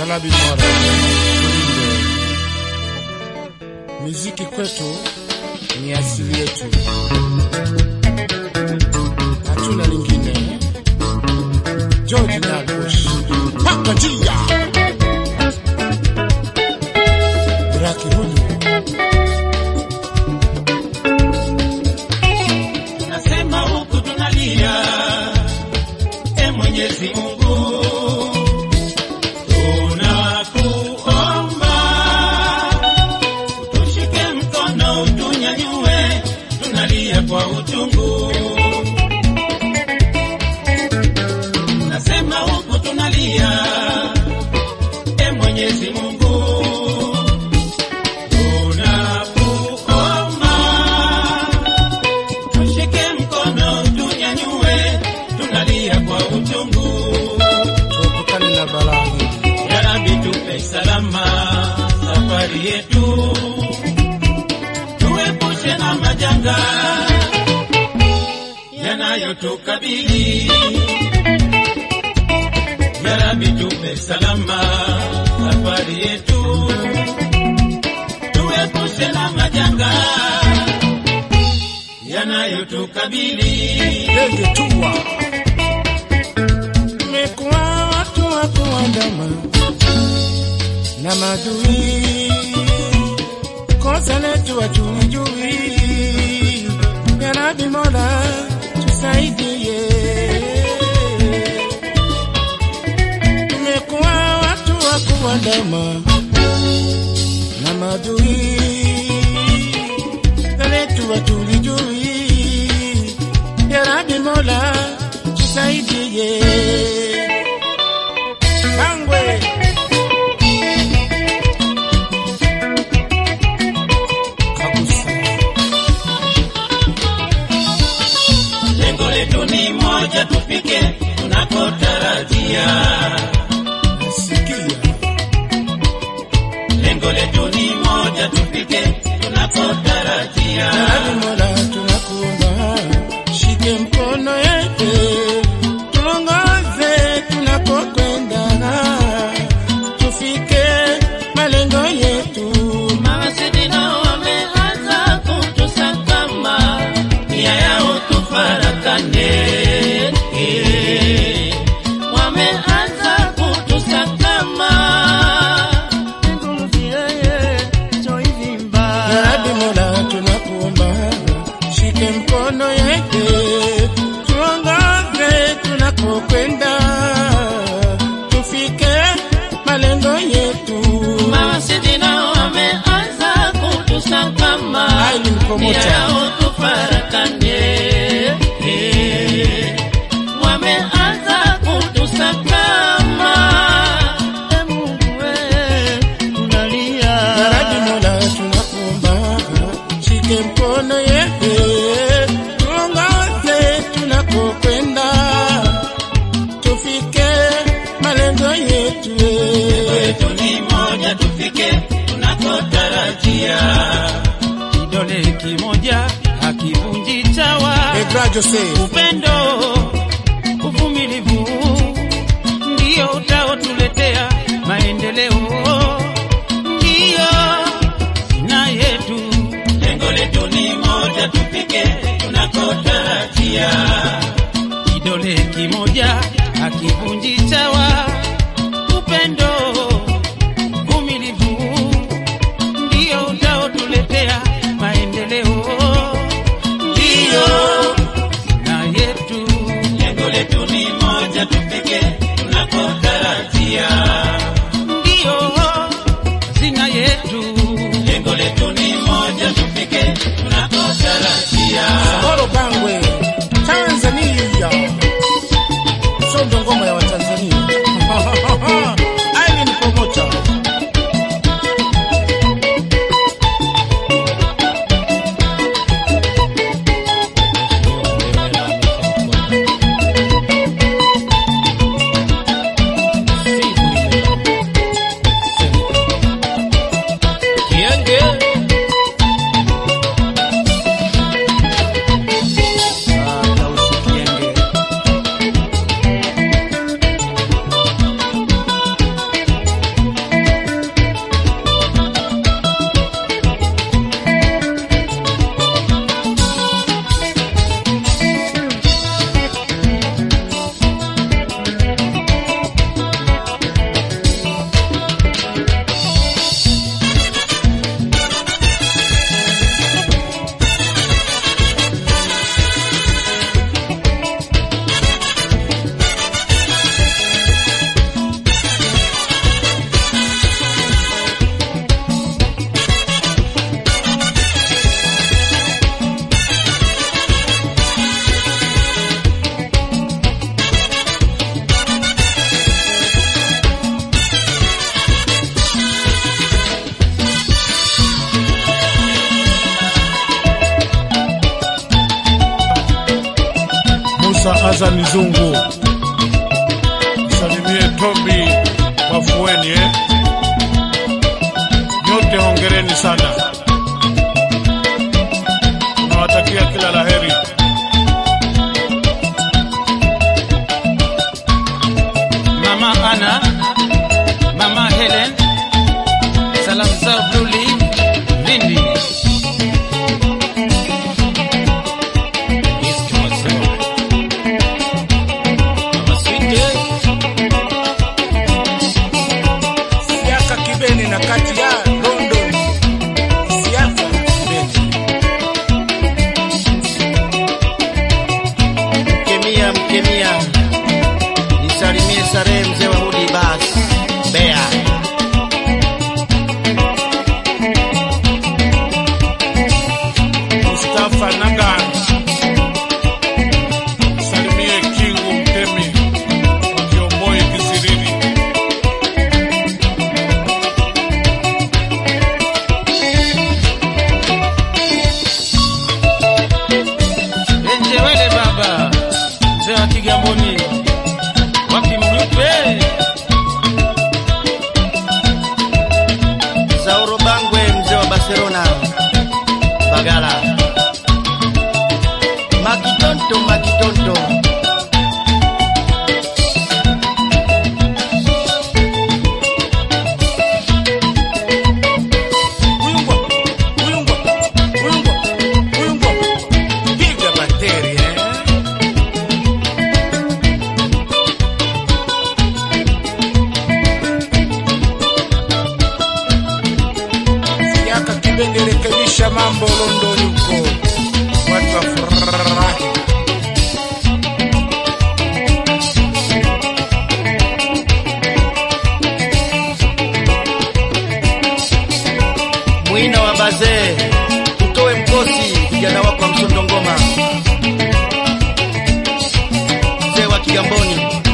Yalabi Mora Kulinde. Muziki kwetu ni asili yetu, hatuna lingine. George Nyabush paka njia Raki huyu Nasema huku tunalia, e Mwenyezi Mungu, tunakuomba utushike mkono, utunyanyue, tunalia kwa uchungu. Nasema huku tunalia, e Mwenyezi Mungu, tunakuomba tushike mkono tunyanyue, tunalia kwa uchungu. tuepukane na balaa hili. Ya Rabbi tupe salama safari yetu, tuepushe na majanga yanayotukabili. Ya Rabbi tupe salama safari yetu, tuepushe na majanga yanayotukabili. Ndege tua tumekuwa watu wa kuandama na madui, kosa letu hatulijui. Ya Rabbi Mola tusaidie, tumekuwa watu wa kuandama na madui, kosa letu hatulijui. Ya Rabbi Mola tusaidie. Bangwe Kabusa Lengo letu ni moja, tufike tunakotarajia. nasikia Lengo letu ni moja, tufike tunakotarajia. Ya Rabbi Mola tunakuomba, shike mkono yetu tuongoze tunapokwenda, tufike malengo yetu. Mawasiliano wameanza kutusakama, nia yao tufarakane. Eh, Wameanza kutusakama. Ya Rabbi Mola tunakuomba, shike mkono yetu tuongoze tunapokwenda, tufike malengo yetu. Mawasiliano wameanza kutusakama, Ai, ni mkomocha. nia yao tufarakane. Eh, Wameanza kutusakama. E Mungu we, tunalia. Ya Rabbi Mola tunakuomba, shike mkono yetu tuongoze tunapokwenda, tufike malengo yetu. Letu ni moja, tufike tunakotarajia. Kidole kimoja hakivunji chawa. Pedra Jose Upendo, uvumilivu ndio utaotuletea maendeleo, ndio sina yetu. Lengo letu ni moja, tufike tunakotarajia. Kidole kimoja hakivunji chawa. Upendo, uvumilivu ndio utaotuletea maendeleo, ndio na yetu. Lengo letu ni moja, tufike tunakotarajia. Ndio zina yetu. Lengo letu ni moja, tufike tunakotarajia. Moro Bangwe, Tanzania. Sondo ngoma ya Watanzania. Aileen Promoter. Azani Zungu, salimie Tobi Wafueni eh? Nyote hongereni sana, nawatakia kila laheri. Mama Ana, Mama Helen, salamu zao Blue Leaf, Lindi. East Masewa. Mama Sweet, Siaka Kibeni na kati ya London. Siaka Kibeni. Mkemia, Mkemia, nisalimie Sarehe mzee wa Hudi Bas, Mbeya. Mustafa Naga, salimie Kingu Mtemi wa Kiomboi Kisirini. Enjewele baba, mzee wa Kigamboni, wapi mlupe? Zauro Bangwe, mzee wa Barcelona, Bagala. Makitonto, Makitonto. Uyungwa, uyungwa, uyungwa, uyungwa. Piga bateri eh. Siaka Kibeni, rekebisha mambo London huko, watu wafurahi. Mwina wa bazee, utoe mkosi vijana wako wa msondo ngoma, mzee wa Kigamboni.